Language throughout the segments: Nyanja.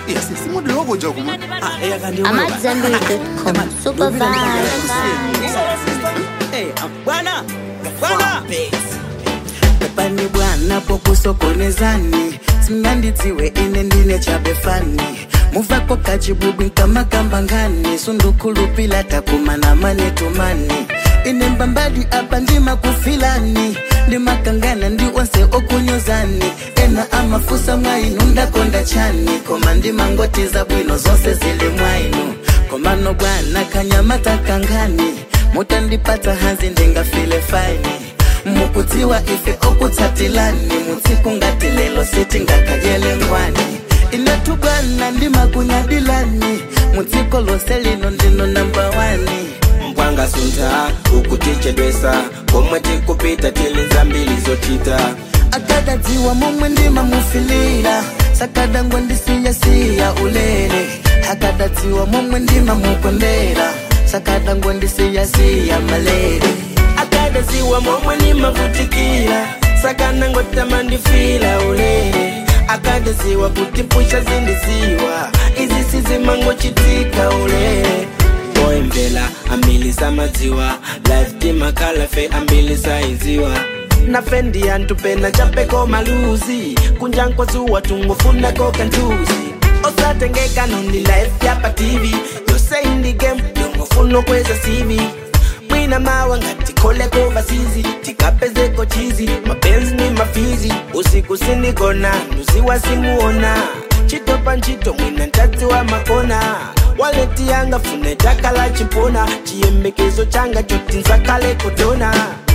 yes simudi loboja kuma Ah, eh, akandi I'm wewe. at Zenbury.com. Super vibes. Eh, ah, bwana bwana pepani bwana pokusokonezani simngandidziwe ine ndine chabefani muvako kachibubi nkamakambangani sundukulupila takumana manetumani ine mbambadi apa ndimakufilani ndimakangana ndi onse okunyozani ena amafusa mwainu ndakonda chani koma ndimangotiza bwino zonse zili mwainu komano bwana kanyamata kangani mutandipatsa hanzi ndingafile faini mukudziwa ife okutsatilani mutsiku ngati lelo sitingakayele ngwani inetu bwana ndimakunyadilani mudziko lose lino ndino namba wani mpwanga sunta ukutichedwesa komwe tikupita tili zambili zochita akadadziwa momwe ndimamufilira sakadangwa ndisiyasiya ulere akadadziwa momwe ndimamukondera sakadangwa ndisiyasiya malere akadadziwa momwe nimavutikira sakanangotama ndifila ulere akadadziwa kuti mpusha zindiziwa izi sizimangochitika ulere oyemvela ambili samadziwa life timakalafe ambili saiziwa nafe ndiyantupena chapeko maluzi kunjankwazuwa tungofunako kantuzi osatengeka nondi life yapa tv yose indi game yongofuna kweza cv mwina mawa ngati koleko vasizi tikapezeko chizi mapenzi ni mafizi usiku sinikona nduziwa simuona chitopa ntchito mwina ntadzi wa makona waleti yanga fune takala chimpona chiyembekezo changa choti nzakale kutona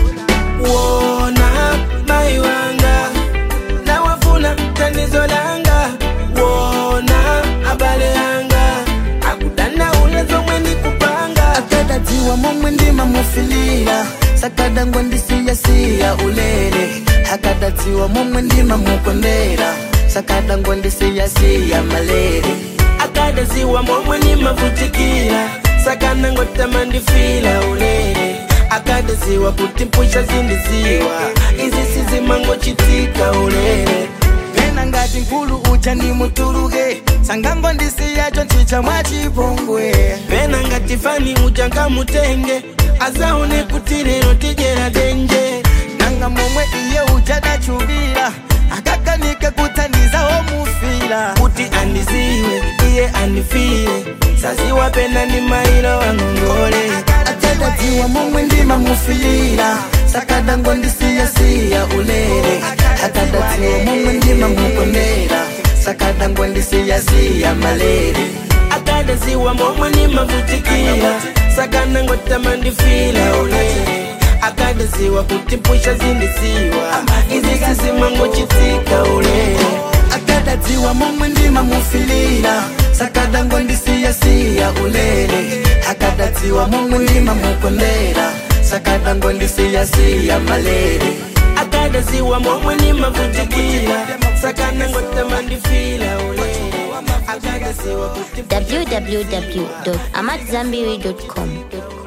wona mai wanga nawafuna tanizo langa wona abale yanga akudana ule zomwe ndikupanga akadadziwa momwe ndimamufilira sakadangwa ndisiyasiya ulere akadadziwa momwe ndimamukondera sakadangwa ndisiyasiya malere akadadziwa momwe nimavutikira sakanangotama ndifila ulere akadadziwa kuti mpusha zindiziwa izi sizimangochitika ulere pena ngati nkulu ucha ndimutuluke sangango ndisiyacho nchicha mwachipongwe pena ngati fani ucha ngamutenge azaone kuti lero tijera denje nanga momwe iye ucha dachuvira akakanika kuthandiza womufira kuti andiziwe iye andifire saziwa pena ndi mailo wangongole akadadziwa momwe ndimamufira sakadangwa ndisiyasiya ulere akadadziwa momwe ndimamukondera sakadangwa ndisiyasiya malere akadadziwa momwe nimavutikira sakanangotama ndifila ulere akadadziwa kuti mpusha zindiziwa izi sizimangochitika ulere akadadziwa momwe ndimamufilira sakadangwa ndisiyasiya ulere akadadziwa momwe ndimamukondera sakadangwa ndisiyasiya malere akadadziwa momwe nimavutikira sakanangotama ndifila ulere akadadziwa kuti www.amatzambiri.com.